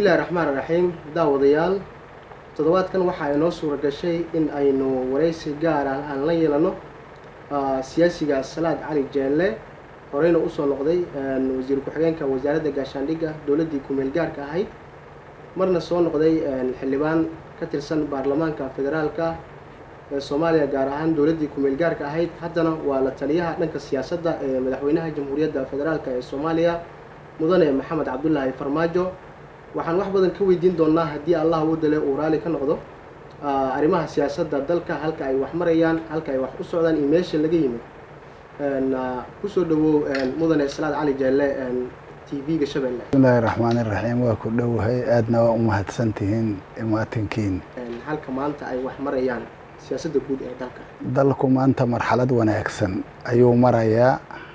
bismillahi raxmaan raxiim daawadayaal toddobaadkan waxaa inoo suura gashay in aynu waraysi gaar ah aan la yeelano siyaasiga salaad cali jeelle horeyna usoo noqday wasiir ku-xigeenka wasaaradda gaashaandhigga dowladdii ku-meel gaarka ahayd marna soo noqday xildhibaan ka tirsan baarlamaanka federaalka ee soomaaliya gaar ahaan dowladdii ku-meel gaarka ahayd haddana waa la taliyaha dhanka siyaasadda ee madaxweynaha jamhuuriyadda federaalk ee soomaaliya mudane maxamed cabdulaahi farmaajo waxaan wax badan ka weydiin doonaa haddii allah u dale uu raali ka noqdo arrimaha siyaasadda dalka halka ay wax marayaan halka ay wax u socdaan iyo meesha laga yimid kusoo dhawow mudane salaad cali jeelle t v-ga shabeelle bismillahi raxmaani raxiim waa ku dhowahay aadna waa u mahadsantihiin imaatinkiin halka maanta ay wax marayaan siyaasadda guud ee dalka dalku maanta marxalad wanaagsan ayuu marayaa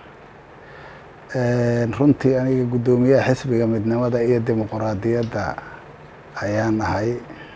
runtii aniga guddoomiyaha xisbiga midnimada iyo dimuquraadiyadda ayaan ahay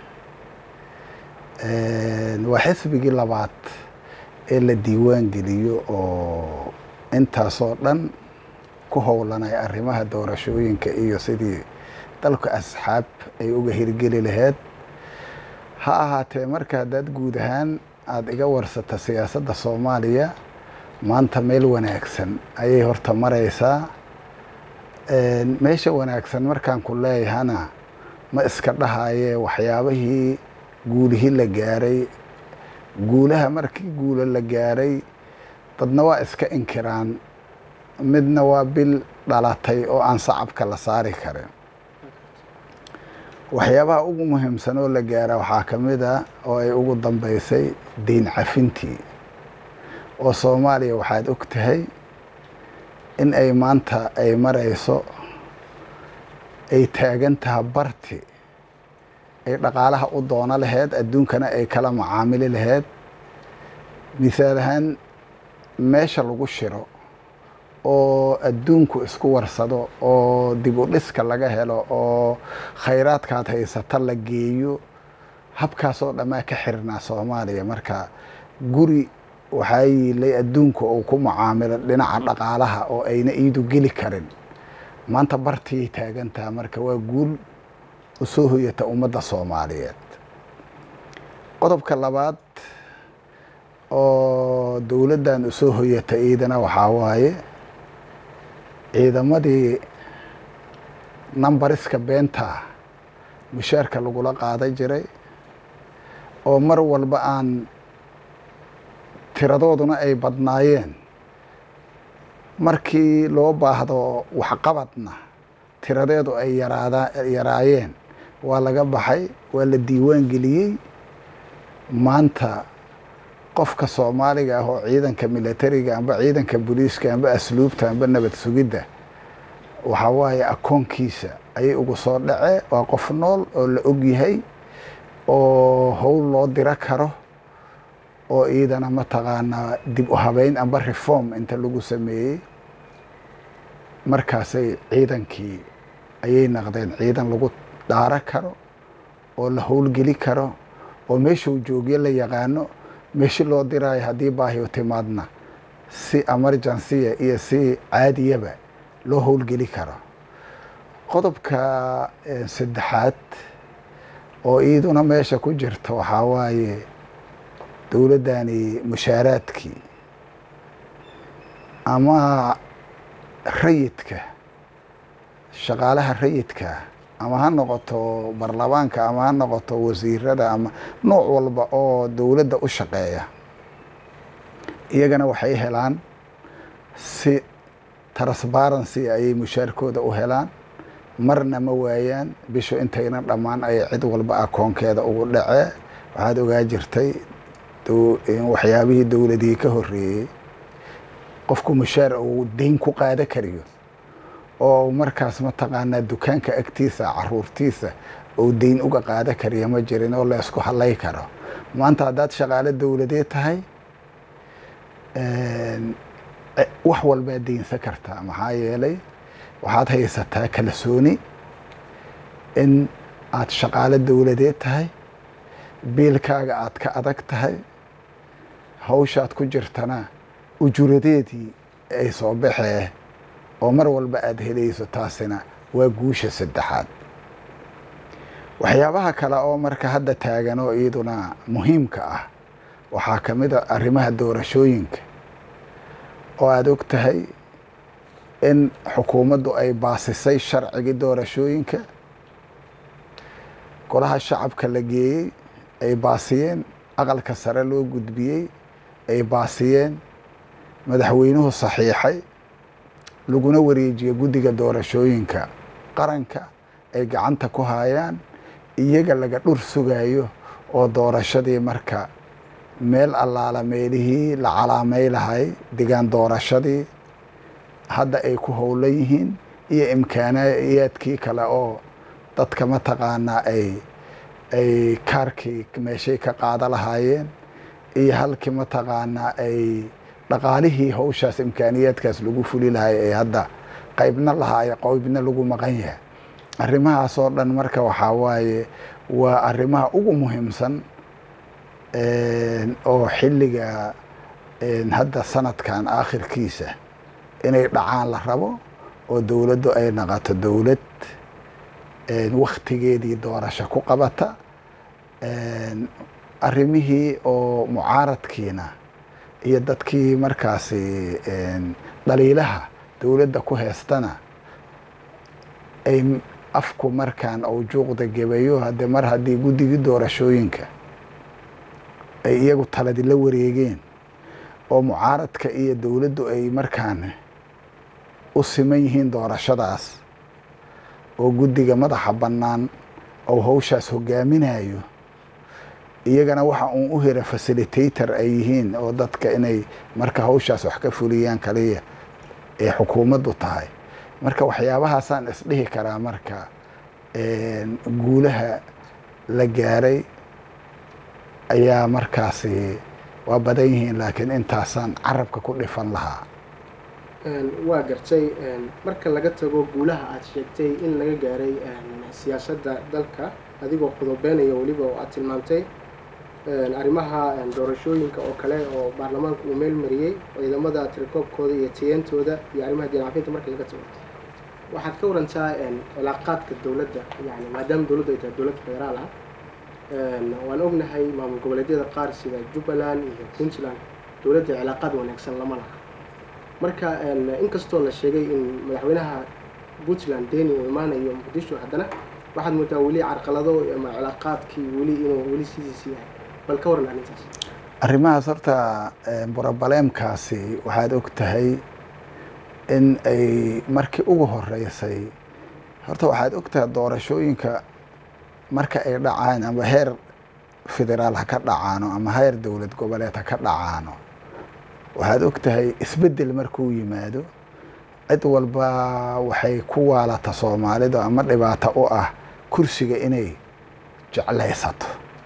waa xisbigii labaad ee la diiwaan geliyo oo intaasoo dhan ku howlanay arrimaha doorashooyinka iyo sidii dalka asxaab ay uga hirgeli lahayd ha ahaatee marka haddaad guud ahaan aada iga warsata siyaasadda soomaaliya maanta meel wanaagsan ayay horta maraysaa meesha wanaagsan markaan ku leeyahana ma iska dhahayee waxyaabihii guulihii la gaaray guulaha markii guulo la gaaray dadna waa iska inkiraan midna waa bil dhalatay oo aan sacabka la saari karin waxyaabaha ugu muhiimsan oo la gaara waxaa ka mid a oo ay ugu dambeysay deyn cafintii oo soomaaliya waxaad og tahay in ay maanta ay marayso ay taagan taha barti ay dhaqaalaha u doono laheyd adduunkana ay kala macaamili laheyd misaal ahaan meesha lagu shiro oo adduunku isku warsado oo dib u dhiska laga helo oo khayraadkaad haysata la geeyo habkaasoo dhammaa ka xirnaa soomaaliya marka guri waxaa yiilay adduunka uu ku mucaamilo dhinaca dhaqaalaha oo ayna iidu geli karin maanta bartiyay taagantaha marka waa guul u soo hoyata ummadda soomaaliyeed qodobka labaad oo dowladdan u soo hoyata iidana waxaa waaye ciidamadii numbariska beenta mushaarka lagula qaadan jiray oo mar walba aan tiradooduna ay badnaayeen markii loo baahdo waxqabadna tiradeedu ay yaraada yaraayeen waa laga baxay waa la diiwaan geliyey maanta qofka soomaaliga ah oo ciidanka militariga amba ciidanka booliiska amba asluubta amba nabad sugidda waxaa waaye akoonkiisa ayay ugu soo dhace waa qof nool oo la og yahay oo howl loo diro karo oo iidana mataqaanaa dib u habeyn amba reform inta lagu sameeyey markaasay ciidankii ayay naqdeen ciidan lagu dhaaro karo oo la howlgeli karo oo meeshuu joogyo la yaqaano meeshi loo diraayo haddii baahiyo timaadna si emergensiya iyo si caadiyaba loo howlgeli karo qodobka saddexaad oo iiduna meesha ku jirta waxaa waaye dowladdani mushaaraadkii ama rayidka shaqaalaha rayidka ama ha noqoto baarlamaanka ama ha noqoto wasiirada ama nooc walba oo dowladda u shaqeeya iyagana waxay helaan si transparency ayay mushaarkooda u helaan marna ma waayaan bishu intayna dhammaan ay cid walba akoonkeeda ugu dhacee waxaad ogaa jirtay waxyaabihii dowladii ka horeeyey qofku mushaar uu deyn ku qaada kariyo oo markaas mataqaanaa dukaanka agtiisa caruurtiisa uu deyn uga qaada kariya ma jirin oo la isku halay karo maanta haddaad shaqaalo dowladeed tahay wax walbaad deynsan kartaa maxaa yeelay waxaad haysataa kalsooni in aad shaqaalo dowladeed tahay biilkaaga aad ka adag tahay hawshaad ku jirtana ujuradeedii ay soo baxee oo mar walba aada helayso taasina waa guusha saddexaad waxyaabaha kale oo marka hadda taagan oo iyaduna muhiimka ah waxaa ka mid a arrimaha doorashooyinka oo aada og tahay in xukuumaddu ay baasisay sharcigii doorashooyinka golaha shacabka la geeyey ay baasiyeen aqalka sare loo gudbiyey ay baasiyeen madaxweynuhu saxiixay laguna wareejiyey guddiga doorashooyinka qaranka ay gacanta ku haayaan iyaga laga dhur sugayo oo doorashadii marka meel allaala meelihii la calaamay lahay degaan doorashadii hadda ay ku howlan yihiin iyo imkaanayaadkii kale oo dadka mataqaanaa ay ay kaarkii meeshay ka qaada lahaayeen iyo halkii mataqaanaa ay dhaqaalihii hawshaas imkaaniyaadkaas lagu fuli lahay ee hadda qaybna lahaayo qaybna lagu maqan yahay arrimahaas oo dhan marka waxaa waaye waa arrimaha ugu muhiimsan oo xilliga hadda sanadkan aakhirkiisa inay dhacaan la rabo oo dowladdu ay naqato dowlad waktigeedii doorasho ku qabata arrimihii oo mucaaradkiina iyo dadkii markaasi dhaliilaha dowladda ku heestana ay afku markaan ou juuqda gebayo haddee mar haddii guddigii doorashooyinka ay iyagu taladi la wareegeen oo mucaaradka iyo dowladdu ay markaan u siman yihiin doorashadaas oo guddiga madaxa bannaan ou hawshaas hogaaminayo iyagana waxa uun u hera fasilitator ay yihiin oo dadka inay marka hawshaas wax ka fuliyaan kaliya ee xukuumaddu tahay marka waxyaabahaasaan isdhihi karaa marka guulaha la gaaray ayaa markaasi waa badan yihiin laakiin intaasaan carabka ku dhifan lahaa waa gartay marka laga tago guulaha aada sheegtay in laga gaaray siyaasadda dalka adigoo qodobeenaya weliba oo aada tilmaamtay arrimaha doorashooyinka oo kale oo baarlamaanka uu meel mariyey ciidamada tirakoobkooda iyo tiyentooda iyo arrimaha diincafinta marka laga tago waxaad ka warantaa cilaaqaadka dowladda yani maadaama dowladdu ay tahay dowlad federaal ah waan ognahay maamul goboleedyada qaar sida jubbaland iyo puntland dowladda cilaaqaad wanaagsan lama laha marka inkastoo la sheegay in madaxweynaha puntland deni uu imaanayo muqdisho haddana waxaad moodaa weli carqalado ama cilaaqaadkii weli inuu weli sidiisi yahay bal ka waran arrintaas arrimahaas horta brobaleemkaasi waxaad og tahay in ay markii ugu horeysay horta waxaad og tahay doorashooyinka marka ay dhacaan ama heer federaal ha ka dhacaano ama heer dowlad goboleed ha ka dhacaano waxaad og tahay isbeddel markuu yimaado cid walba waxay ku waalata soomaalidu ama dhibaato u ah kursiga inay jeclaysato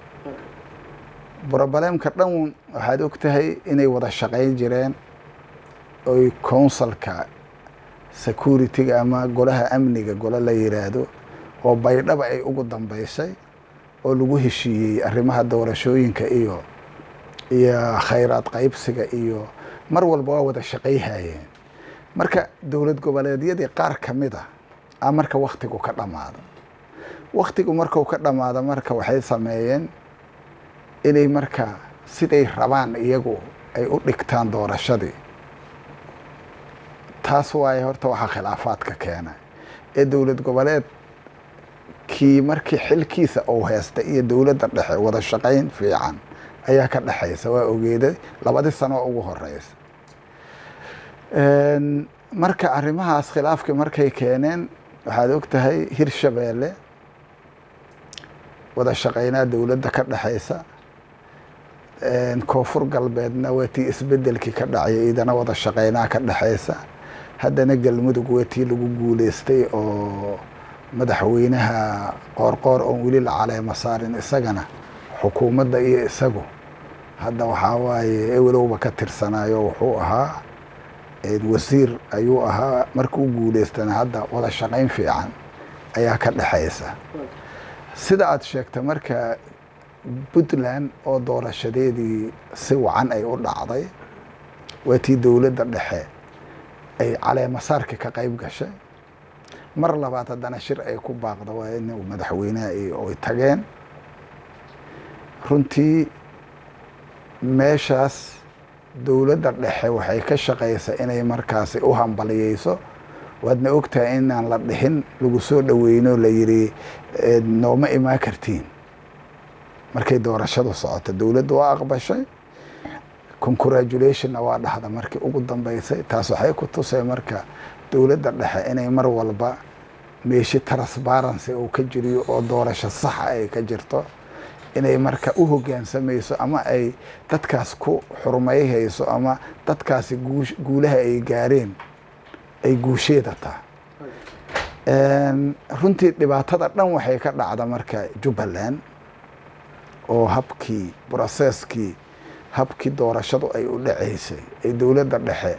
brobaleemka dhan waxaad og tahay inay wada shaqayn jireen oy counsilka security-ga ama golaha amniga golo la yiraahdo oo baydhaba ay ugu dambeysay oo lagu heshiiyey arrimaha doorashooyinka iyo iyo khayraad qaybsiga iyo mar walba waa wada shaqayhayeen marka dowlad goboleedyadii qaar ka mid a a marka waktigu ka dhammaado waktigu marku ka dhammaado marka waxay sameeyeen inay marka siday rabaan iyagu ay u dhigtaan doorashadii taas waaye horta waxaa khilaafaadka keena ee dowlad goboleed kii markii xilkiisa uu heystay iyo dowladda dhexe wada shaqayn fiican ayaa ka dhexaysa waa ogeeday labadii sano oo ugu horeysa marka arrimahaas khilaafkii markay keeneen waxaad og tahay hirshabeelle wada shaqaynaa dowladda ka dhexaysa koonfur galbeedna waa tii isbedelkii ka dhacay idana wada shaqaynaa ka dhexaysa haddana galmudug waa tii lagu guuleystay oo madaxweynaha qoorqoor oon weli la caleemo saarin isagana xukuumadda iyo isagu hadda waxaa waaye ewelowba ka tirsanayo wuxuu ahaa wasiir ayuu ahaa markuu guuleystana hadda wada shaqayn fiican ayaa ka dhexaysa sida aada sheegta marka puntland oo doorashadeedii si wacan ay u dhacday waa tii dowladda dhexe ay caleemasaarka ka qayb gashay mar labaad haddana shir ay ku baaqdo waa in madaxweynaha ay tageen runtii meeshaas dowladda dhexe waxay ka shaqaysaa inay markaasi u hambaliyeyso waadna ogtahay inaan la dhixin lagu soo dhoweyno la yidhi nooma imaan kartiin markay doorashadu socoto dowladda waa aqbashay congratulationna waa dhahda markii ugu dambeysay taas waxay ku tusay marka dowladda dhexe inay mar walba meeshi transparency uu ka jiriyo oo doorasho saxa ay ka jirto inay marka u hoggaansamayso ama ay dadkaas ku xurmayhayso ama dadkaasi guulaha ay gaareen ay guusheeda taha runtii dhibaatada dhan waxay ka dhacda marka jubbaland oo habkii broseskii habkii doorashadu ay u dhaceysay ay dowladda dhexe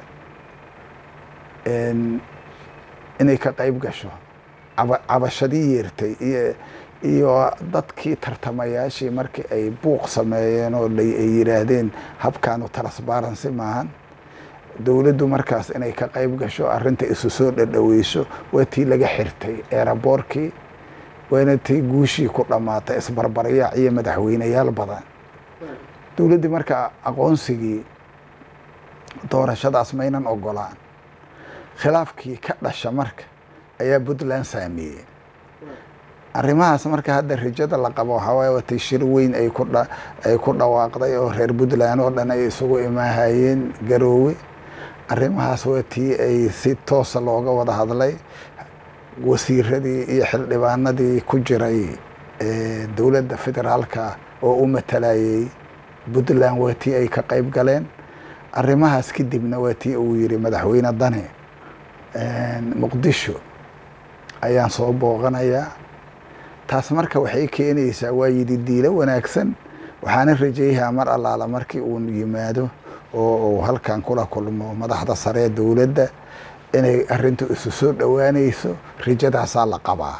inay ka qayb gasho cabashadii yeertay iyo iyo dadkii tartamayaashii markii ay buuq sameeyeen oo ay yidhaahdeen habkaanu transparency maahan dowladdu markaas inay ka qayb gasho arrinta isu soo dhadhoweyso waa tii laga xirtay eeraboorkii waana tii guushii ku dhammaatay isbarbaryaac iyo madaxweyneyaal badan dowladdii marka aqoonsigii doorashadaas maynan ogolaan khilaafkii ka dhasha marka ayaa puntland saameeyey arrimahaas marka hadda rajada la qabo waxaa waaye watay shir weyn ay ku dha ay ku dhawaaqday oo reer puntland oo dhan ay isugu imaahayeen garoowe arrimahaas waa tii ay si toosa looga wada hadlay wasiiradii iyo xildhibaanadii ku jiray dowladda federaalka oo u matalayay puntland waa tii ay ka qayb galeen arrimahaas kadibna waa tii uu yidhi madaxweyne dane muqdisho ayaan soo booqanayaa taas marka waxay keenaysaa waa yidhi diilo wanaagsan waxaana rajeeyahaa mar allaala markii uu yimaado oo uu halkan kula kulmo madaxda sare ee dowladda inay arrintu isu soo dhowaanayso rajadaasaa la qabaa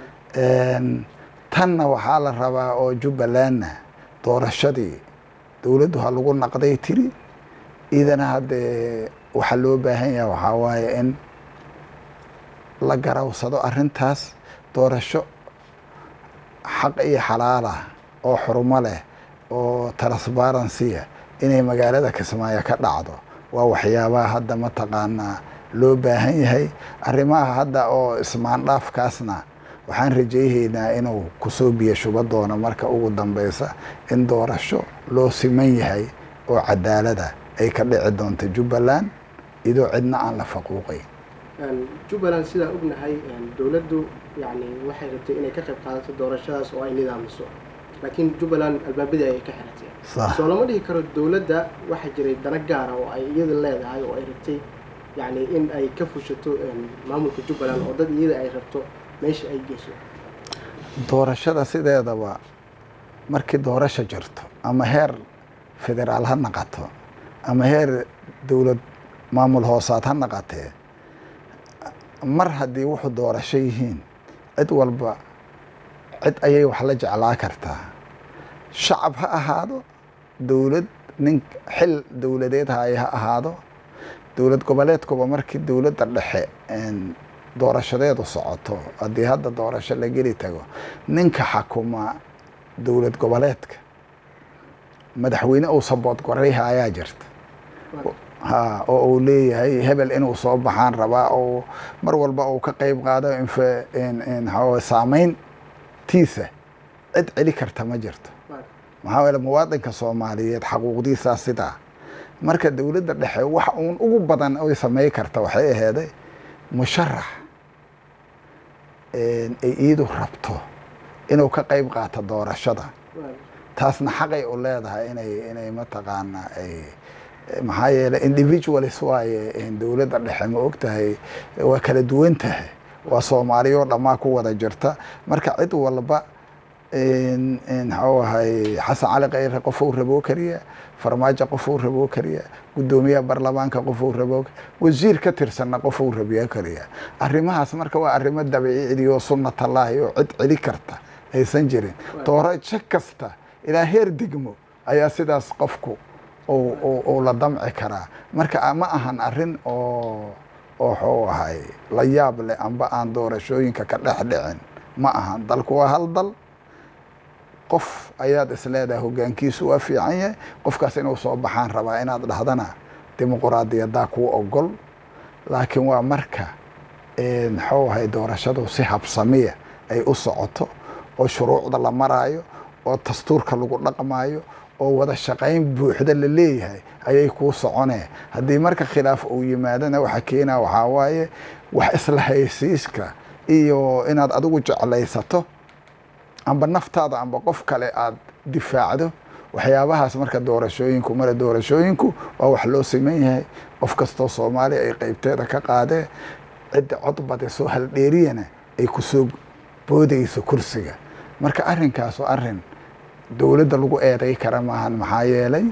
tanna waxaa la rabaa oo jubbalandna doorashadii dowladdu ha lagu naqday tiri idana haddee waxaa loo baahan yaha waxaa waaye in la garawsado arrintaas doorasho xaq iyo xalaalah oo xurmo leh oo transparensiya inay magaalada kismaayo ka dhacdo waa waxyaabaha hadda mataqaanaa loo baahan yahay arrimaha hadda oo ismaandhaafkaasna waxaan rajayhaynaa inuu kusoo biyo shuba doono marka ugu dambeysa in doorasho loo siman yahay oo cadaalada ay ka dhici doonto jubbaland idoo cidna aan la faquuqay jubbaland sidaan ognahay dowladdu yani waxay rabtay inay ka qayb qaadato doorashadaas oo ay nidaamiso laakiin jubbaland albaabadii ayay ka xiratay soo lama dhihi karo dowladda waxaa jiray dana gaara oo ay iyada leedahay oo ay rabtay yani in ay ka fushato maamulka jubbaland oo dad iyada ay rabto meesha ay geyso doorashada sideedaba markii doorasho jirto ama heer federaal ha naqato ama heer dowlad maamul hoosaad ha naqatee mar haddii wuxuu doorasho yihiin cid walba cid ayay wax la jeclaa kartaa shacab ha ahaado dowlad nin xil dowladeed haye ha ahaado dowlad goboleedkuba markii dowladda dhexe doorashadeedu socoto haddii hadda doorasho la geli tago ninka xakuma dowlad goboleedka madaxweyne uu sabood gorayha ayaa jirta ha oo uu leeyahay hebel inuu soo baxaan rabaa oo mar walba uu ka qayb qaado infa saameyntiisa cid celi karta ma jirto maxaa yeele muwaadinka soomaaliyeed xaquuqdiisaa sidaa marka dowladda dhexe wax uun ugu badan oy samey karta waxay aheeday musharax ay iidu rabto inuu ka qayb qaato doorashada taasna xaqay u leedahay inay inay mataqaana ay maxaa yeele individualis waaye dowladda dhexe ma og tahay waa kala duwan tahay waa soomaaliyoo dhammaa ku wada jirta marka cid walba maxuu ahay xasan cali kayre qofuu raboo kariya farmaajo qofuu raboo kariya guddoomiyaha baarlamaanka qofuu raboo wasiir ka tirsanna qofuu rabiyo kariya arrimahaas marka waa arrimo dabiicidi oo sunnatallaahi oo cid celi karta aysan jirin doorasho kasta ilaa heer degmo ayaa sidaas qofku uu la damci karaa marka ma ahan arrin oo oo waxuu ahay la yaab leh amba aan doorashooyinka ka dhex dhicin ma ahan dalku waa hal dal qof ayaad isleedahay hoggaankiisu waa fiican yahay qofkaas inuu soo baxaan rabaa inaad dhahdana dimuquraadiyaddaa kuu ogol laakiin waa marka muxuu ahay doorashadu si habsamiya ay u socoto oo shuruucda la maraayo oo dastuurka lagu dhaqmaayo oo wada shaqayn buuxda la leeyahay ayay kuu soconee haddii marka khilaaf uu yimaadana waxa keenaa waxaa waaye wax isla haysiiska iyo inaad adigu jeclaysato amba naftaada amba qof kale aad difaacdo waxyaabahaas marka doorashooyinku male doorashooyinku waa wax loo siman yahay qof kastoo soomaaliya ay qeybteeda ka qaadee cidda cod badisoo haldheeriyana ay kusoo boodayso kursiga marka arrinkaas waa arrin dowladda lagu eeday kara maahan maxaa yeelay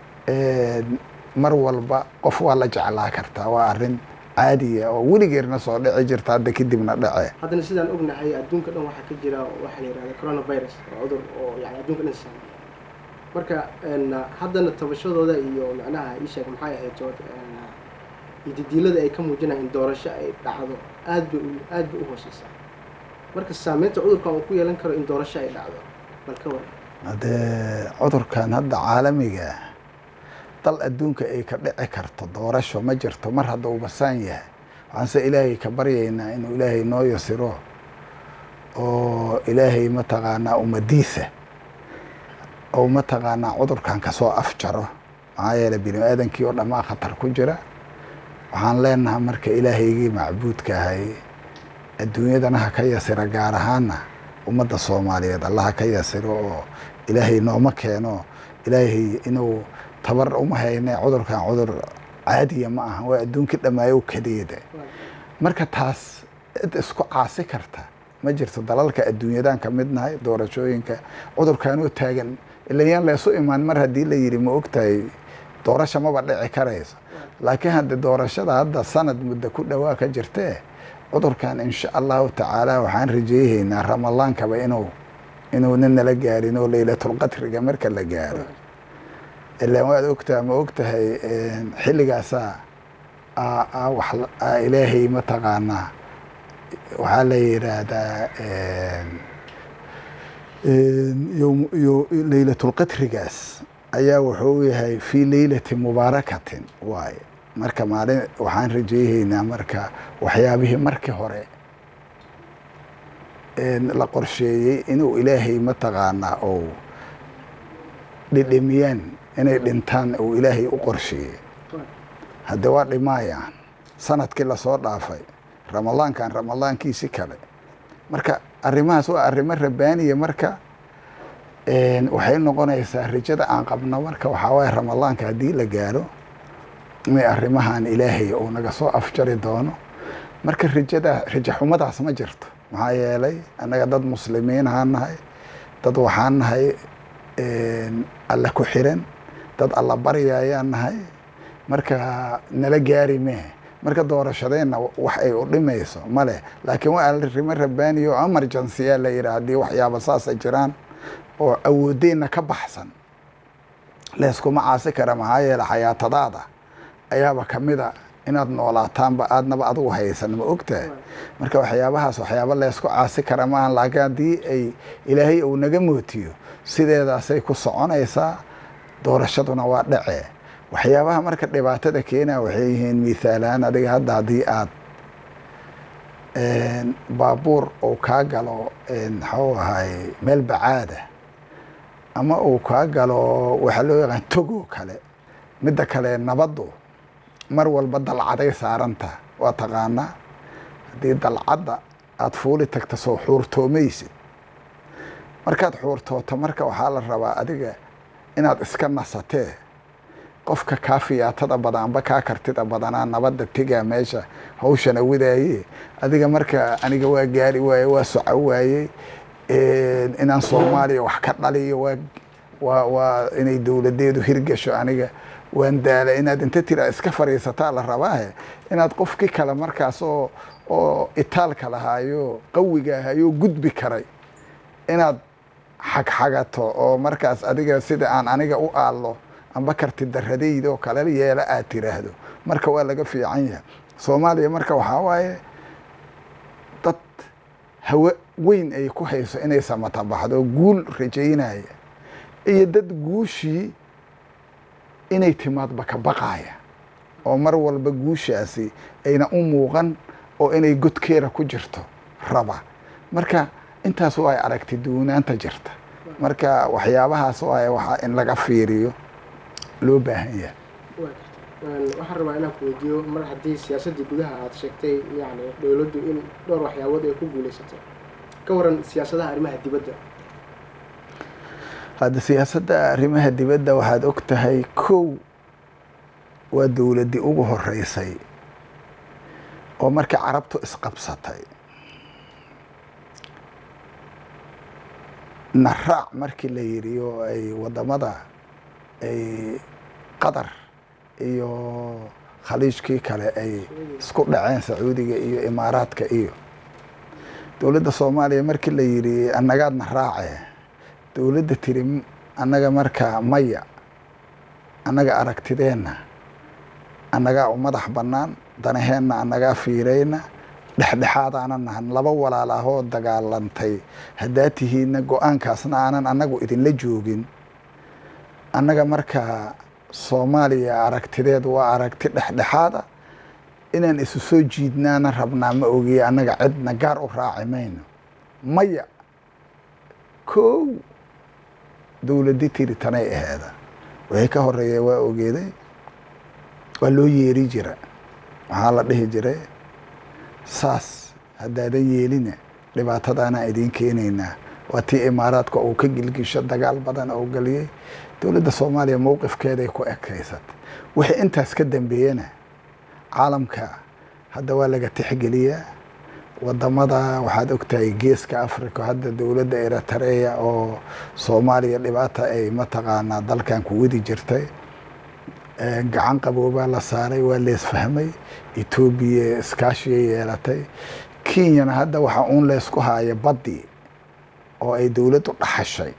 mar walba qof waa la jeclaa kartaa waa arrin caadiya oo weligeerna soo dhici jirta hadda kadibna dhace haddana sidaan ognahay adduunka dhan waxaa ka jira waxaa la yihahda coronavirus oo cudur oo yani adduunka dhan saameeya marka haddana tabashadooda iyo macnaha ii sheeg maxay ahayd iyo didiilada ay ka muujinayaan in doorasho ay dhacdo aad bay aad bay u hooseysaa marka saameynta cudurkan uu ku yeelan karo in doorasho ay dhacdo bal ka waran haddee cudurkan hadda caalamiga dal adduunka ay ka dhici karto doorasho ma jirto mar hadda uu basaan yahay waxaanse ilaahay ka baryaynaa inuu ilaahay noo yasiro oo ilaahay mataqaanaa ummadiisa oo mataqaanaa cudurkan kasoo afjaro maxaa yeeley bini aadankii oo dhammaa khatar ku jira waxaan leenahay marka ilaahaygii macbuudka ahay adduunyadana ha ka yasira gaar ahaana ummadda soomaaliyeed alla ha ka yasiro oo ilaahay nooma keeno ilaahay inuu tabar uma hayne cudurkan cudur caadiya ma aha waa adduunkii dhammaayo kadeeda marka taas cid isku caasi karta ma jirto dalalka adduunyadan ka mid nahay doorashooyinka cudurkanoo taagan ilayaan leesu imaan mar haddii la yidhi ma ogtahay doorasha maba dhici karayso laakiin hadde doorashada hadda sanad muddo ku dhowaa ka jirtee cudurkan insha allahu tacaala waxaan rajeyhaynaa ramadaankaba inuu inuuna nala gaarin oo laylatulqadriga marka la gaaro ilaan waad ogtaha ma ogtahay xilligaasaa wax ilaahay mataqaanaa waxaa la yidhaahdaa laylatulqadrigaas ayaa wuxuu yahay fii leylati mubaarakatin waaye marka maalin waxaan rajeyhaynaa marka waxyaabihii markii hore la qorsheeyey inuu ilaahay mataqaanaa ou dhidhimiyaan inay dhintaan uu ilaahay u qorsheeyey hadde waa dhimaayaan sanadkii lasoo dhaafay ramadaankan ramadaankiisi kale marka arrimahaas waa arrimo rabaaniya marka waxay noqonaysaa rajada aan qabno marka waxaa waaye ramadaanka haddii la gaaro inay arrimahan ilaahay uu naga soo afjari doono marka rajada raja xumadaas ma jirto maxaa yeelay annaga dad muslimiin ahaan nahay dad waxaan nahay alla ku xiran dad alla baryayaan nahay marka nala gaari mee marka doorashadeenna wax ay u dhimayso male laakiin waa arrimo rabaaniya oo emergency-a la yidhaha haddii waxyaaba saasa jiraan oo awoodeenna ka baxsan leeskuma caasi kara maxaa yeele xayaatadaada ayaaba kamida inaad noolaataanba aadnaba adigu haysan ma ogtahay marka waxyaabahaas waxyaaba leysku caasi kara maahan laakiin haddii ay ilaahay uu naga mootiyo sideedaasay ku soconaysaa doorashaduna waa dhace waxyaabaha marka dhibaatada keenaa waxay yihiin mithaalaan adiga hadda haddii aad baabuur uu kaa galo maxuu ahay meel bacaada ama uu kaa galo waxaa loo yaqaan togoo kale midda kale nabaddu mar walba dalcaday saaranta waa taqaanaa haddii dalcadda aada fuuli tagta soo xuurtoomaysid markaad xuurtooto marka waxaa la rabaa adiga inaad iska nasatee qofka kaa fiyaatada badan amba kaa kartida badanaa nabadda tegaa meesha hawshana wadaaye adiga marka aniga waa gaari waaye waa soco waayey inaan soomaaliya wax ka dhaliyo waa waa waa inay dowladeedu hirgasho aniga waan daala inaad inta tira iska fadhiisataa la rabaahe inaad qofkii kale markaas oo oo itaalka lahaayo qawiga ahayoo gudbi karay inaad xagxagato oo markaas adiga sida aan aniga u aallo amba karti daradayda oo kale yeela aad tiraahdo marka waa laga fiican yahay soomaaliya marka waxaa waaye dad hawe weyn ay ku hayso inay samata baxdo guul rajaynaya iyo dad guushii inay timaadba ka baqaaya oo mar walba guushaasi ayna u muuqan oo inay godkeeda ku jirto raba marka intaas waa aragti duwanaanta jirta marka waxyaabahaas waa waxaa in laga fiiriyo loo baahan yahay waxaan rabaa inaan ku weydiiyo mar haddii siyaasaddii gudaha aad sheegtay yani dowladdu in dhowr waxyaabood ay ku guulaysatay ka waran siyaasadaha arrimaha dibadda hadda siyaasadda arrimaha dibadda waxaad og tahay kow waa dowladdii ugu horeysay oo markii carabtu isqabsatay naraac markii la yidhi oo ay waddamada ay qatar iyo khaliijkii kale ay isku dhaceen sacuudiga iyo imaaraadka iyo dowladda soomaaliya markii la yidhi annagaadna raace dowladda tiri annaga markaa maya annaga aragtideenna annagaa u madax bannaan danaheenna annagaa fiirayna dhexdhexaadaana nahan laba walaal ahoo dagaalantay haddaa tihiidna go-aankaasna aanan annagu idinla joogin annaga markaa soomaaliya aragtideed waa aragti dhexdhexaada inaan isu soo jiidnaana rabnaa ma ogiye annaga cidna gaar u raaci mayno maya kow dowladdi tiri tanay aheeda wixii ka horeeya waa ogeeday waa loo yeeri jira waxaa la dhihi jiray saas haddaadan yeelina dhibaatadaanaan idiin keenaynaa waa tii imaaraadka uu ka gilgisho dagaal badan oo geliyey dowladda soomaaliya mowqifkeeday ku ekaysatay wixii intaas ka dambeeyena caalamka hadda waa laga tixgeliyaa wadamada waxaad ogtahay geeska africa hadda dowladda eritareya oo soomaaliya dhibaata ay mataqaanaa dalkan ku wadi jirtay gacan qaboobaa la saaray waa leesfahmay etoobiya iskaashiyay yeelatay kenyana hadda waxaa uun leysku haaya baddi oo ay dowladdu dhaxashay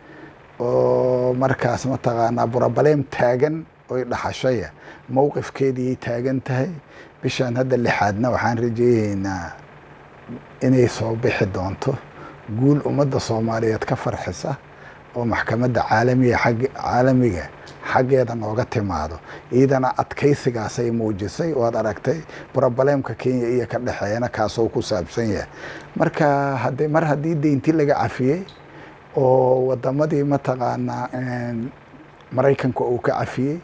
oo markaas mataqaanaa burabaleem taagan oy dhaxashaya mowqifkeediiyay taagan tahay bishaan hadda lixaadna waxaan rajeeyeynaa inay soo bixi doonto guul ummadda soomaaliyeed ka farxisa oo maxkamadda caalamiga ag caalamiga xaggeeda nooga timaado iyadana adkaysigaasay muujisay waad aragtay brobaleemka kenya iyo ka dhexeeyana kaasoo ku saabsan yahay marka hade mar haddii deynti laga cafiyey oo wadamadii mataqaanaa maraykanka uu ka cafiyey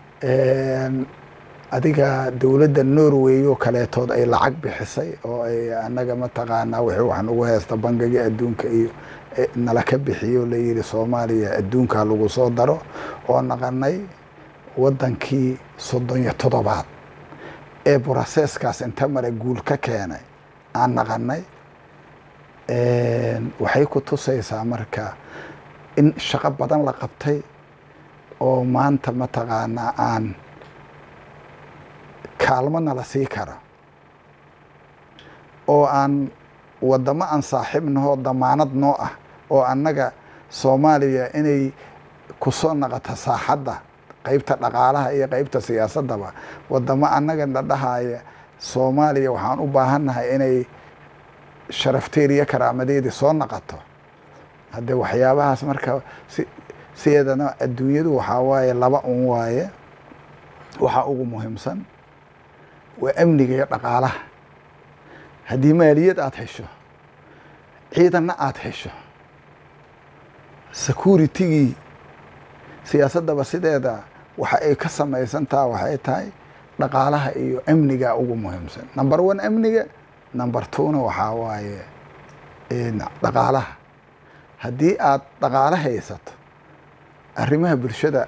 adiga dowladda norway oo kaleetood ay lacag bixisay oo ay anaga mataqaanaa wixii wax nagu haysta bangiga adduunka iyo nala ka bixiyo la yidhi soomaaliya adduunka lagu soo daro oo naqanay waddankii soddon iyo toddobaad ee broseskaas inta mare guul ka keenay aan naqanay waxay ku tusaysaa marka in shaqo badan la qabtay oo maanta mataqaanaa aan kaalmona la sii karo oo aan wadamo aan saaxiibnahoo damaanad noo ah oo annaga soomaaliya inay kusoo naqato saaxadda qeybta dhaqaalaha iyo qeybta siyaasaddaba wadamo annaga na dhahaya soomaaliya waxaan u baahannahay inay sharafteediyo karaamadeedii soo naqato haddee waxyaabahaas marka sideedana adduunyadu waxaa waaye laba un waaye waxaa ugu muhiimsan waa amniga iyo dhaqaalaha haddii maaliyad aada hesho ciidanna aada hesho securitigii siyaasaddaba sideeda waxa ay ka samaysantaha waxay tahay dhaqaalaha iyo amniga ugu muhiimsan number one amniga number twona waxaa waaye dhaqaalaha haddii aada dhaqaalo haysato arrimaha bulshada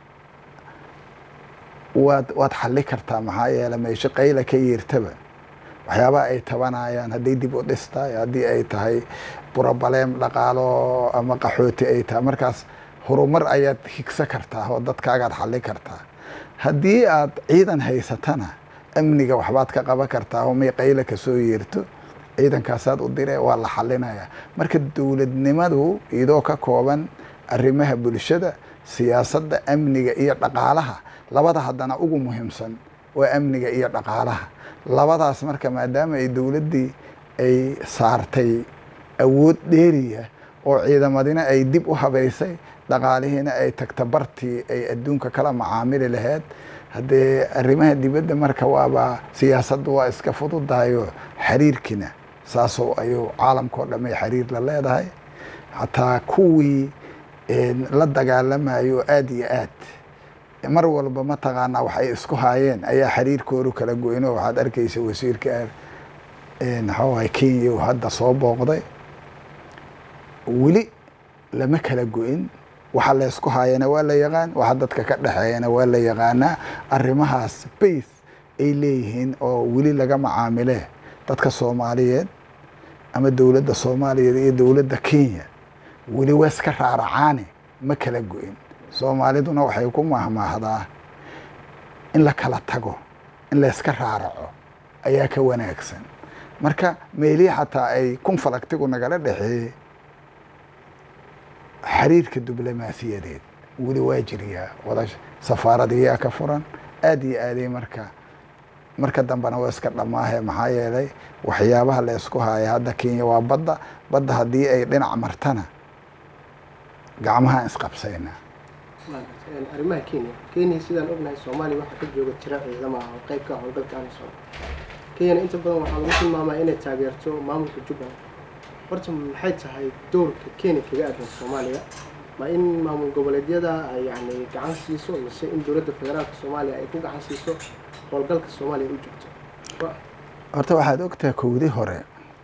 waad waad xalli kartaa maxaa yeele meesho qayla ka yeertaba waxyaabaha ay tabanayaan hadday dib u dhistaay haddii ay tahay burobaleem dhaqaalo ama qaxooti ay tahay markaas horumar ayaad higsa kartaa oo dadkaagaad xalli kartaa haddii aad ciidan haysatana amniga waxbaad ka qaban kartaa oo may qayla kasoo yeerto ciidankaasaad u dire waa la xalinaya marka dowladnimadu iyadoo ka kooban arrimaha bulshada siyaasadda amniga iyo dhaqaalaha labada haddana ugu muhiimsan waa amniga iyo dhaqaalaha labadaas marka maadaama ay dowladdii ay saartay awood dheeriya oo ciidamadina ay dib u habaysay dhaqaalihiina ay tagta bartii ay adduunka kala macaamili lahayd haddee arrimaha dibadda marka waaba siyaasaddu waa iska fududahayo xiriirkiina saasoo ayuu caalamkao dhamay xiriir la leedahay xataa kuwii la dagaalamayo aada iyo aad mar walba mataqaanaa wax ay isku haayeen ayaa xiriirkoodu kala goyno waxaad arkaysa wasiirka maxawaay kenya uu hadda soo booqday weli lama kala go-in waxa laysku haayana waa la yaqaan waxa dadka ka dhexeeyana waa la yaqaanaa arrimahaas base ay leeyihiin oo weli laga macaamile dadka soomaaliyeed ama dowladda soomaaliyeed iyo dowladda kenya weli waa iska raaracaane ma kala go-in soomaaliduna waxay ku mahmaahdaa in la kala tago in layska raaraco ayaa ka wanaagsan marka meelihii xataa ay kunfalagtigu nagala dhexeeyey xiriirka diblomaasiyadeed weli waa jiriyaa wada safaaradiyaa ka furan aada iyo aaday marka marka dambena waa iska dhammaahe maxaa yeelay waxyaabaha la ysku haaya hadda kenya waa badda badda haddii ay dhinac martana gacmahaan isqabsayna arrimaha kenya kenya sidaan ognahay soomaaliya waxaa ka jooga tira ciidama ah oo qayb ka ah howlgalka amisom kenyana inta badan waxaa lagu tilmaamaa inay taageerto maamulka jubbaland horta maxay tahay doorka kenya kaga aadan soomaaliya ma in maamul goboleedyada ay yani gacan siiso mise in dowladda federaalka soomaaliya ay ku gacan siiso howlgalka soomaaliya u joogto horta waxaad ogtahay kowdii hore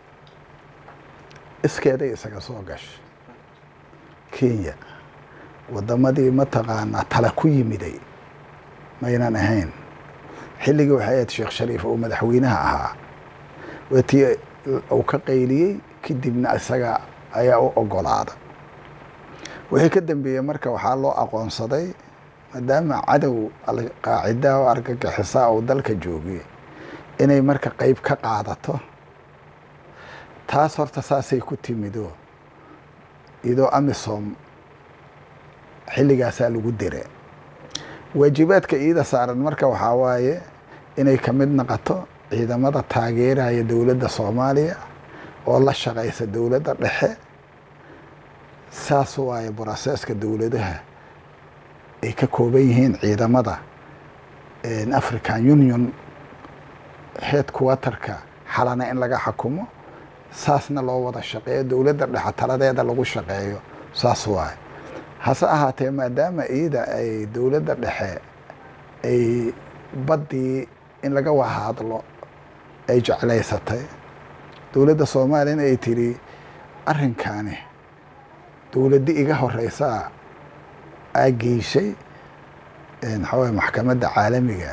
iskeeday isaga soo gashay kenya waddamadii mataqaanaa tala ku yimiday maynan ahayn xilligii waxay ahayd sheekh shariif oo madaxweynaha ahaa waatii uu ka qayliyey kadibna isaga ayaa u ogolaada wixii ka dambeeyey marka waxaa loo aqoonsaday maadaama cadow alqaacidaa oo argagixisaa uu dalka joogay inay marka qeyb ka qaadato taas horta saasay ku timido iyadoo amisom xilligaasaa lagu dire waajibaadka iida saaran marka waxaa waaye inay ka mid noqoto ciidamada taageeraya dowladda soomaaliya oo la shaqaysa dowladda dhexe saas waaye broseska dowladaha ay ka kooban yihiin ciidamada african union headquarterka xalana in laga xakumo saasna loo wada shaqeeyo dowladda dhexe taladeeda lagu shaqeeyo saas waaye hase ahaatee maadaama iyada ay dowladda dhexe ay baddii in laga wahadlo ay jeclaysatay dowladda soomaaliyana ay tiri arrinkaani dowladdi iga horeysaa aa geyshay maxaaway maxkamadda caalamiga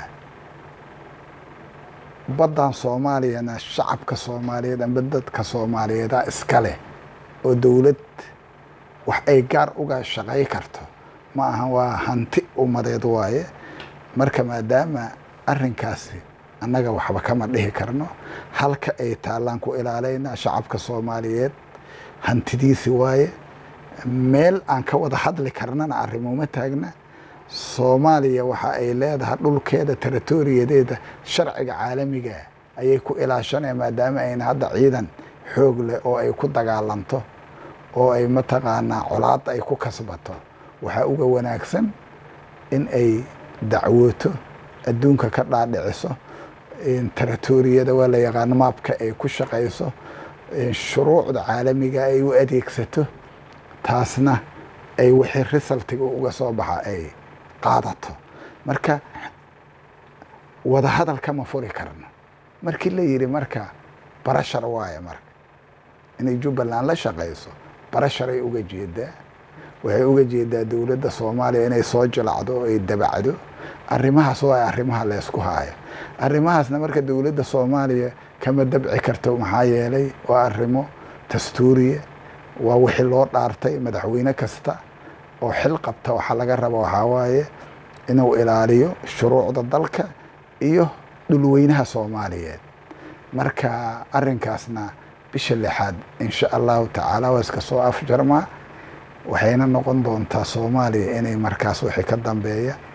baddan soomaaliyana shacabka soomaaliyeed amba dadka soomaaliyeedaa iska leh oo dowlad wax ay gaar uga shaqay karto ma ahan waa hanti ummadeed waaye marka maadaama arrinkaasi annaga waxba kama dhihi karno halka ay taallaan ku ilaalaynaa shacabka soomaaliyeed hantidiisi waaye meel aan ka wada hadli karnana arrimuma taagna soomaaliya waxa ay leedahay dhulkeeda territoriyadeeda sharciga caalamiga ayay ku ilaashanaya maadaama ayna hadda ciidan xoog leh oo ay ku dagaalanto oo ay mataqaanaa colaad ay ku kasbato waxaa uga wanaagsan in ay dacwooto adduunka ka dhaadhiciso territoriyada waa la yaqaano maabka ay ku shaqayso shuruucda caalamiga ay u adeegsato taasna ay wixii risaltiga uga soo baxa ay qaadato marka wada hadal kama furi karno markii la yidhi marka barashar waaye marka inay jubbaland la shaqayso barasharay uga jeedaa waxay uga jeedaa dowladda soomaaliya inay soo jilacdo oo ay dabacdo arrimahaas waa arrimaha laysku haayo arrimahaasna marka dowladda soomaaliya kama dabci karto maxaa yeelay waa arrimo dastuuriya waa wixii loo dhaartay madaxweyne kasta oo xil qabta waxaa laga raba waxaa waaye inuu ilaaliyo shuruucda dalka iyo dhulweynaha soomaaliyeed marka arrinkaasna bisha lixaad insha allahu tacaala waa iska soo afjarmaa waxayna noqon doontaa soomaaliya inay markaas wixii ka dambeeya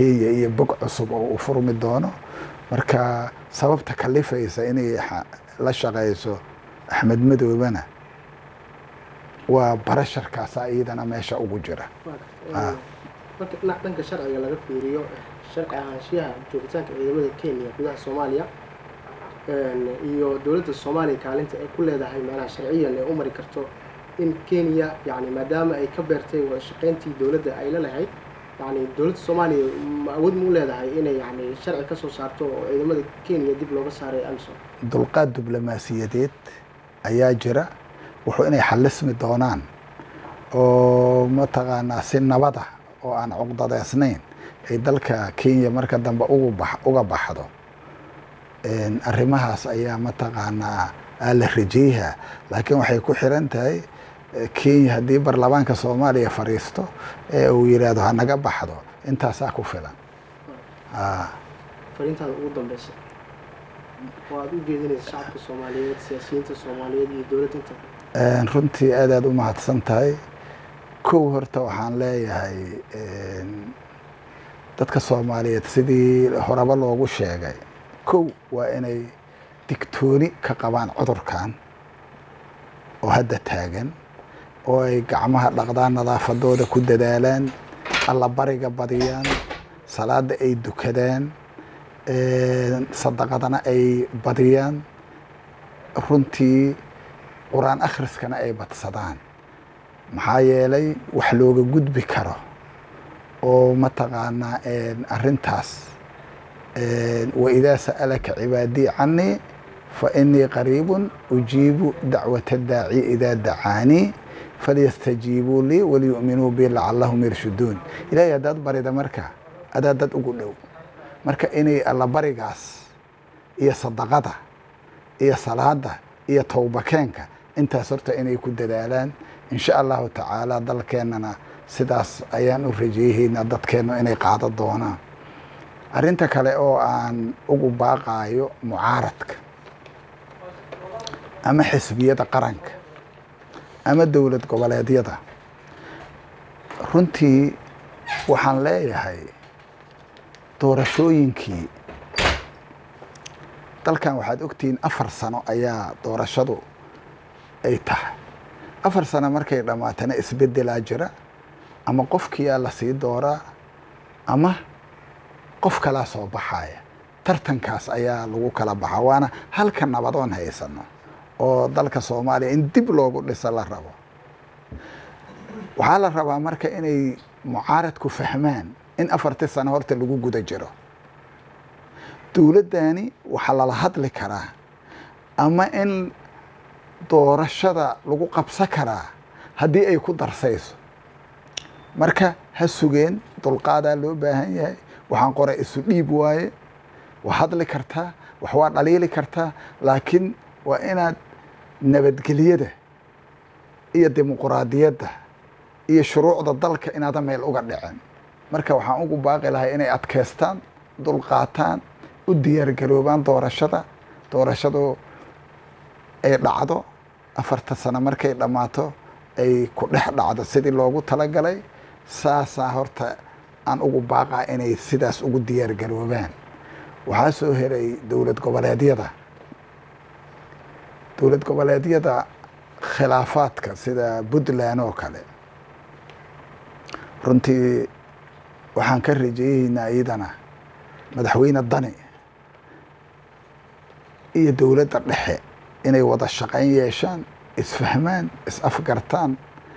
kenya iyo bog cusub oo uu furmi doono marka sababta kalifaysa inay la shaqayso axmed madoobena waa barasharkaasa iyadana meesha ugu jira marka dhinac dhanka sharciga laga fiiriyo sharci ahaanshiyaha joogitaanka ciidamada kenya gudaha soomaaliya iyo dowladda soomaaliya kaalinta ay ku leedahay macnaha sharciyan ee u mari karto in kenya yani maadaama ay ka beertay wada shaqayntii dowladda ay la lahayd yani dowladda soomaaliya ma awood ma u leedahay inay yani sharci ka soo saarto oo ciidamada kenya dib looga saaray amsom dulqaad diblomaasiyadeed ayaa jira wuxuu inay xalismi doonaan oo mataqaanaa si nabada oo aan cuqdadeysnayn ay dalka kenya marka dambe uga baxdo arrimahaas ayaa mataqaanaa la rajeyha laakiin waxay ku xiran tahay kenya haddii baarlamaanka soomaaliya fadhiisto ee uu yidhaahdo hanaga baxdo intaasaa ku filan fariintaada ugu dambeysa oo aada u jeedinaysa shacabka soomaaliyeed siyaasiyiinta soomaaliyeed iyo dowladda inta runtii aad aad u mahadsan tahay kow horta waxaan leeyahay dadka soomaaliyeed sidii horeba loogu sheegay kow waa inay digtooni ka qabaan cudurkan oo hadda taagan oo ay gacmaha dhaqdaan nadaafadooda ku dadaalaan allabariga badiyaan salaada ay dukadaan sadaqadana ay badiyaan runtii qur-aan akhriskana ay badsadaan maxaa yeelay wax looga gudbi karo oo mataqaanaa arrintaas waidaa sa'alaka cibaadii canii fa inii qariibun ujiibu dacwata daaci idaa dacaanii falyastajiibuu lii waliyu'minuu bi lacallahum yarshuduun ilaahay haddaad barida marka adaa dad ugu dhow marka inay allabarigaas iyo sadaqada iyo salaada iyo towbakeenka intaas horta inay ku dadaalaan insha allahu tacaala dalkeennana sidaas ayaan u rajeeyeynaa dadkeennu inay qaado doonaan arrinta kale oo aan ugu baaqaayo mucaaradka ama xisbiyada qaranka ama dowlad goboleedyada runtii waxaan leeyahay doorashooyinkii dalkan waxaad ogtihiin afar sano ayaa doorashadu ay tahay afar sano markay dhammaatana isbedelaa jira ama qofkiyaa lasii dooraa ama qof kalaa soo baxaya tartankaas ayaa lagu kala baxa waana halka nabadoon haysano oo dalka soomaaliya in dib loogu dhiso la rabo waxaa la rabaa marka inay mucaaradku fahmaan in afartii sano horta lagu guda jiro dowladdani waxaa lala hadli karaa ama in doorashada lagu qabsan karaa haddii ay ku darsayso marka ha sugeen dulqaadaa loo baahan yahay waxaan qoray isu dhiib waaye waa hadli kartaa wax waa dhaliili kartaa laakiin waa inaad nabadgelyada iyo dimuquraadiyadda iyo shuruucda dalka inaadan meel uga dhicin marka waxaan ugu baaqi lahay inay adkaystaan dulqaataan u diyaargaroobaan doorashada doorashadu ay dhacdo afarta sano markay dhammaato ay ku dhex dhacdo sidii loogu talagalay saasaa horta aan ugu baaqaa inay sidaas ugu diyaargaroobaan waxaa soo heray dowlad goboleedyada dowlad goboleedyada khilaafaadka sida puntland oo kale runtii waxaan ka rajeeyeynaa iyadana madaxweyne dani iyo dowladda dhexe inay wada shaqayn yeeshaan isfahmaan is-afgartaan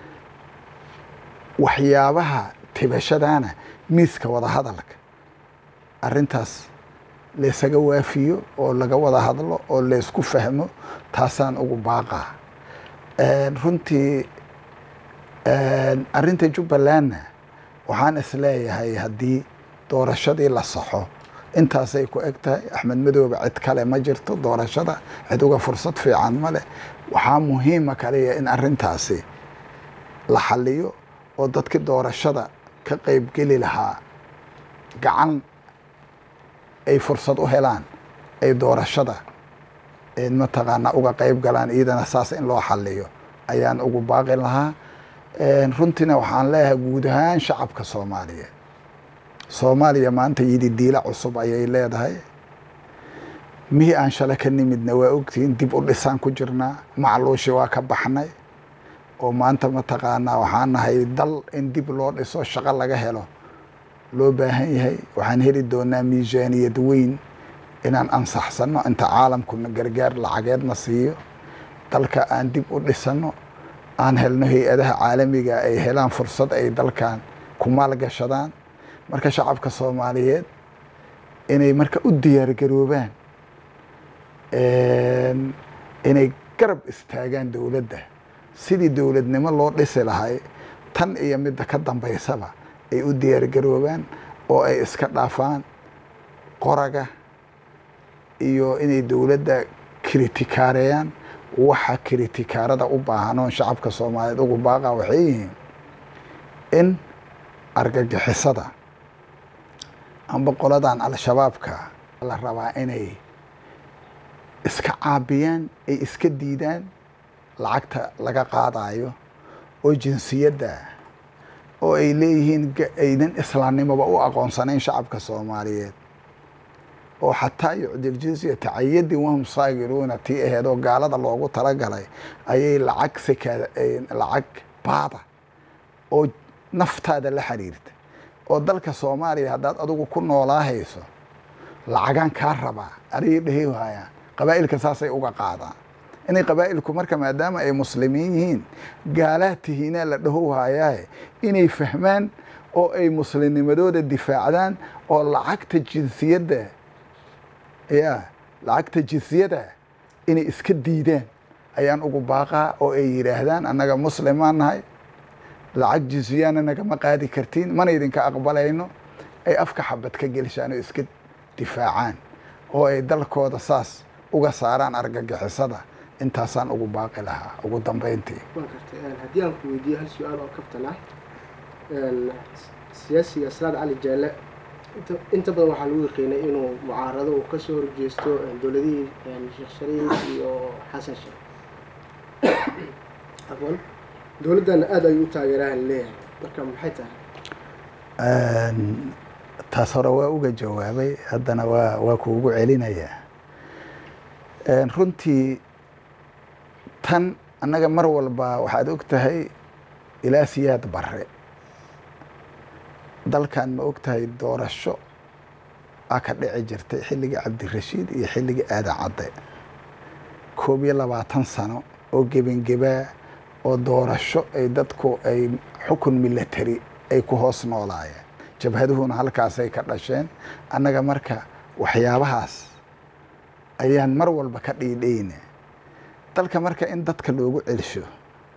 waxyaabaha tibashadaana miiska wada hadalka arrintaas laysaga waafiyo oo laga wada hadlo oo laysku fahmo taasaan ugu baaqaa runtii arrinta jubbalandna waxaan isleeyahay haddii doorashadii la saxo intaasay ku eg tahay axmed madoobe cid kale ma jirto doorashada cid uga fursad fiican ma leh waxaa muhiima kaliya in arrintaasi la xaliyo oo dadkii doorashada ka qeybgeli lahaa gacan ay fursad u helaan ay doorashada mataqaanaa uga qeyb galaan iyadana saas in loo xaliyo ayaan ugu baaqi lahaa runtiina waxaan leeyahay guud ahaan shacabka soomaaliyeed soomaaliya maanta yidi diila cusub ayay leedahay mihii aan shale ka nimidna waa ogtihiin dib u dhisaan ku jirnaa macluushi waa ka baxnay oo maanta mataqaanaa waxaan nahay dal in dib loo dhiso shaqo laga helo loo baahan yahay waxaan heli doonaa miisaaniyad weyn inaan ansaxsano inta caalamkuna gargaar lacageedna siiyo dalka aan dib u dhisano aan helno hay-adaha caalamiga ay helaan fursad ay dalkan ku maalgashadaan marka shacabka soomaaliyeed inay marka u diyaargaroobaan inay garab istaagaan dowladda sidii dowladnimo loo dhisi lahay tan iyo midda ka dambaysaba ay u diyaargaroobaan oo ay iska dhaafaan qoraga iyo inay dowladda kritikaareeyaan waxa kritikaarada u baahan oon shacabka soomaaliyeed ugu baaqa waxay yihiin in argagixisada amba qoladan al-shabaabka la rabaa inay iska caabiyaan ay iska diidaan lacagta laga qaadayo oo jinsiyadda oo ay leeyihiin aynan islaamnimoba u aqoonsanayn shacabka soomaaliyeed oo xataa yucdil jizyata cayadin wahum saagiruuna tii aheed oo gaalada loogu talagalay ayay lacag seka lacag baada oo naftaada la xiriirta oo dalka soomaaliya haddaad adigu ku noolaahayso lacagaan kaa rabaa adigay dhehi waayaan qabaa'ilka saasay uga qaadaan inay qabaa'ilku marka maadaama ay muslimiin yihiin gaalaad tihiinaa la dhaho waayaaye inay fahmaan oo ay muslimnimadooda difaacdaan oo lacagta jinsiyadda ya lacagta jinsiyada inay iska diidaan ayaan ugu baaqaa oo ay yidhaahdaan annaga muslimaan nahay lacag jinsiyaana nagama qaadi kartiin mana idinka aqbalayno ay afka xabad ka gelshaan oo iska difaacaan oo ay dalkooda saas uga saaraan argagixisada intaasaan ugu baaqi lahaa ugu dambeyntii waan kartay haddii aan ku weydiiyo hal su-aal oo kaftan ah siyaasiga salaad cali jaale inta inta badan waxaa lagu yaqiinay inuu mucaarado uu kasoo horjeesto dowladihii sheekh shariif iyo xasan sheekh afwan dowladdana aada ayuu u taageeraan leeyahay marka maxay tahay taas hore waa uga jawaabay haddana waa waa kuugu celinayaa runtii tan annaga mar walba waxaad og tahay ilaa siyaad bare dalkan ma og tahay doorasho a ka dhici jirtay xilligii cabdirashiid iyo xilligii aadan cadde koob iyo labaatan sano oo gebangebaa oo doorasho ay dadku ay xukun milatari ay ku hoos noolaayeen jabhaduhuna halkaasay ka dhasheen annaga marka waxyaabahaas ayaan mar walba ka dhiidhayna dalka marka in dadka loogu celsho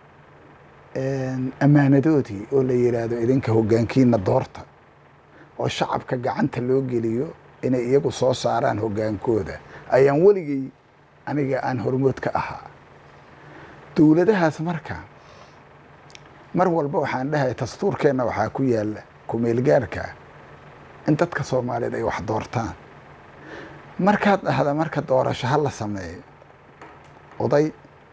ammaanadoodii oo la yidhaahdo idinka hoggaankiina doorta oo shacabka gacanta loo geliyo inay iyagu soo saaraan hoggaankooda ayaan weligay aniga aan hormood ka ahaa dowladahaas marka mar walba waxaan dhahay dastuurkeenna waxaa ku yaalla kumeelgaarka in dadka soomaaliyeed ay wax doortaan markaad dhahda marka doorasho ha la sameeyo oday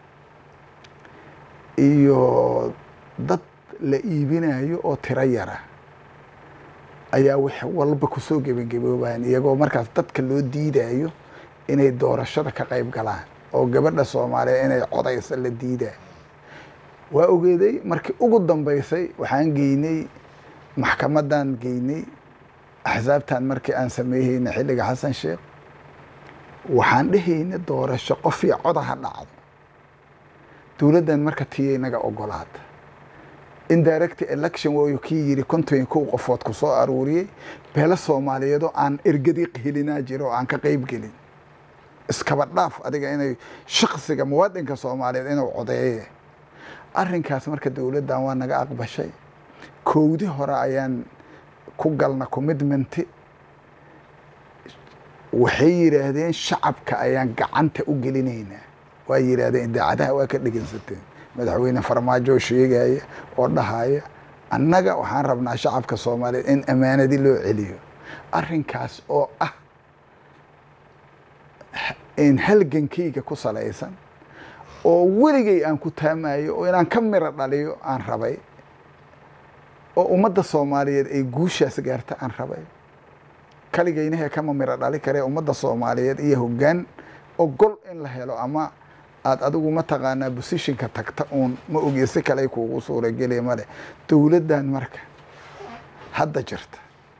iyo dad la iibinayo oo tiro yara ayaa wax walba kusoo gebangeboobayan iyagoo markaas dadka loo diidayo inay doorashada ka qayb galaan oo gabadha soomaaliyeed inay codaysa la diidayo waa ogeeday markii ugu dambeysay waxaan geynay maxkamadan geynay axsaabtan markii aan sameeyeyna xilliga xasan sheekh waxaan dhehayna doorasho qofii coda ha dhacdo dowladdan marka tiyay naga ogolaata indirect election waayu kii yidhi konton kow qofood ku soo aruuriyey beelo soomaaliyeedoo aan ergadii helinaa jiro oo aan ka qeyb gelin iskaba dhaaf adiga inay shaksiga muwaadinka soomaaliyeed inuu codeeye arrinkaas marka dowladdan waa naga aqbashay kowdi hore ayaan ku galna commitmenti waxay yidhaahdeen shacabka ayaan gacanta u gelinaynaa waa yidhaahdeen idaacadaha waa ka dhegeysateen madaxweyne farmaajo sheegaya oo dhahaya annaga waxaan rabnaa shacabka soomaaliyeed in ammaanadi loo celiyo arrinkaas oo ah in halgankayga ku salaysan oo weligay aan ku taamayo oo inaan ka miro dhaliyo aan rabay oo ummadda soomaaliyeed ay guushaas gaarta aan rabay kaligaynahee kama miro dhali karee ummadda soomaaliyeed iyo hoggaan ogol in la helo ama aada adigu mataqaanaa bosishinka tagta uun ma ogi si kale kuugu suurageliya male dowladdan marka hadda jirta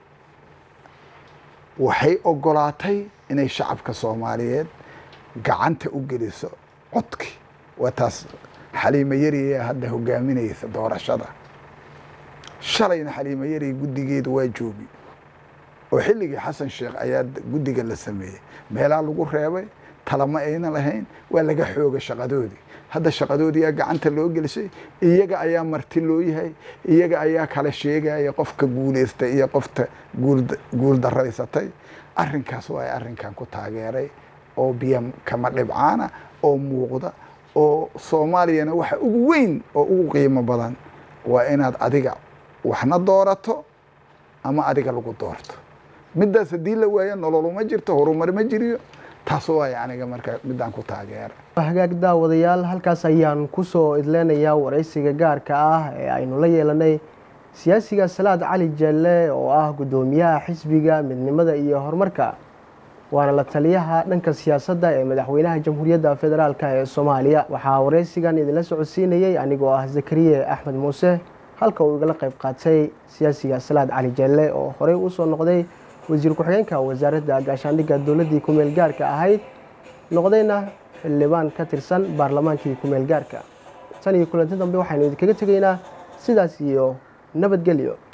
waxay ogolaatay inay shacabka soomaaliyeed gacanta u geliso codki waa taas xaliimo yariya hadda hogaaminaysa doorashada shalayna xaliimo yari guddigeedu waa joogi oo xilligii xasan sheekh ayaa guddiga la sameeyey meelaa lagu reebay talama ayna lahayn waa laga xooga shaqadoodii hadda shaqadoodiiyaa gacanta loo gelisay iyaga ayaa marti loo yahay iyaga ayaa kala sheegaya qofka guuleystay iyo qofta guul daraysatay arrinkaas waa arrinkan ku taageeray oo biyo kama dhibcaana oo muuqda oo soomaaliyana waxa ugu weyn oo ugu qiimo badan waa inaad adiga waxna doorato ama adiga lagu doorto middaas haddii la waayo nololuma jirto horumar ma jiriyo taas waay aniga marka midaan ku taageera hagaag daawadayaal halkaas ayaan kusoo idleynayaa waraysiga gaarka ah ee aynu la yeelanay siyaasiga salaad cali jeelle oo ah guddoomiyaha xisbiga midnimada iyo horumarka waana la taliyaha dhanka siyaasadda ee madaxweynaha jamhuuriyadda federaalk ee soomaaliya waxaa waraysigan idinla socodsiinayey anigoo ah zakariye axmed muuse halka uu igala qayb qaatay siyaasiga salaad cali jeelle oo horey usoo noqday wasiir ku-xigeenka wasaaradda gaashaandhigga dowladdii ku-meel gaarka ahayd noqdayna xildhibaan ka tirsan baarlamaankii ku-meel gaarka tan iyo kulanti dambe waxaynu idinkaga tegaynaa sidaas iyo nabadgelyo